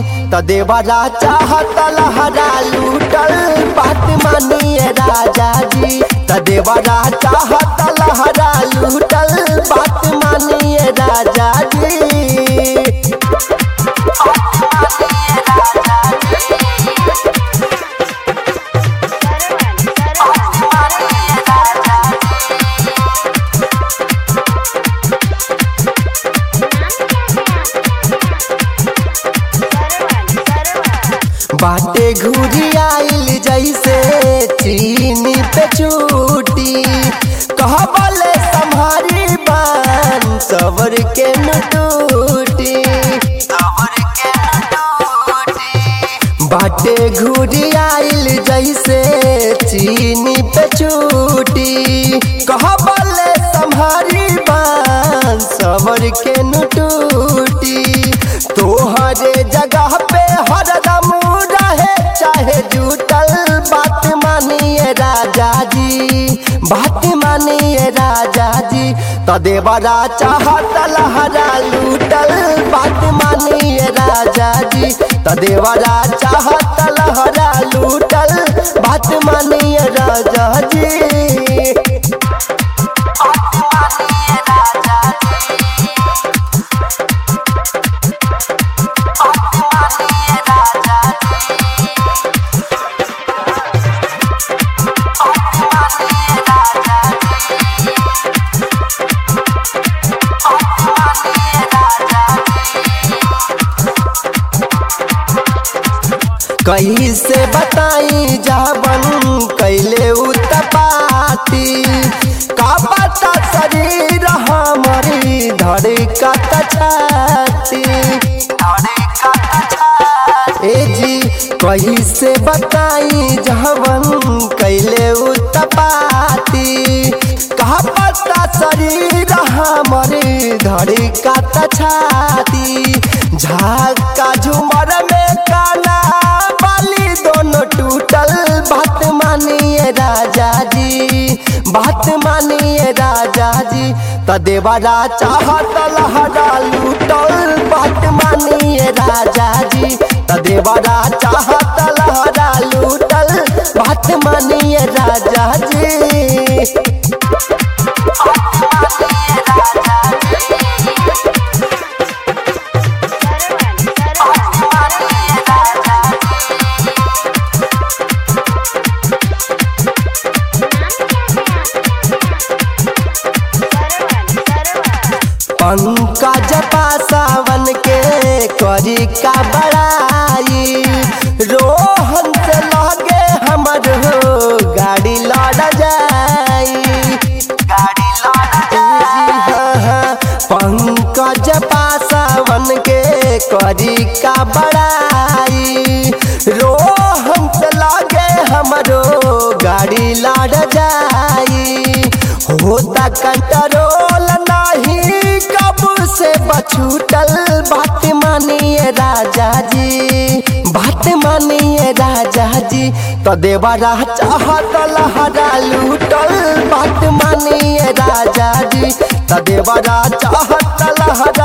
तदेवरा चाहत लहरा लूटल बात मानिए राजा जी तदेवरा चाहत लहरा लूटल बात मानिए राजा जी बाटे घूरी आइल जैसे चीनी पे चूटी कहबले संभारी बान सबर के नटूटी बाटे घूरी आइल जैसे चीनी पे चूटी कहबले संभारी बान सबर के नटूटी तोहरे जगह पे हरदम रहे चाहे जुटल बात मानिए राजा जी बात मानिए राजा जी तदेवरा चाहत लहरा लूटल बात मानिए राजा जी तदेवरा चाहत लहरा लूटल बात मानिए राजा जी कहीं से बताई जावन कैले उतपाती का पता शरीर हमारी धड़का छाती ए जी कहीं से बताई जावन कैले उतपाती का पता शरीर हमारी धड़का छाती झाका झुमर में काना बाली दोनों टूटल बात मानिए राजा जी बात मानिए राजा जी तदेवरा चाहत लहरा लूटल बात मानिए राजा जी तदेवरा चाहत लहरा लूटल बात मानिए राजा जी पंकज पासावन के करी का बड़ाई रोहन से लगे हमर हो गाड़ी लड़ जाई गाड़ी पंकज पासावन के करी का बड़ाई रोहन से लगे हमरो गाड़ी लड़ जाई होता कंट्रोल नहीं कब से बछूटल बात मानिए राजा जी बात मानिए राजा जी तदेवरा चाहत लहरा लूटल बात मानिए राजा जी तदेवरा चाहत लहरा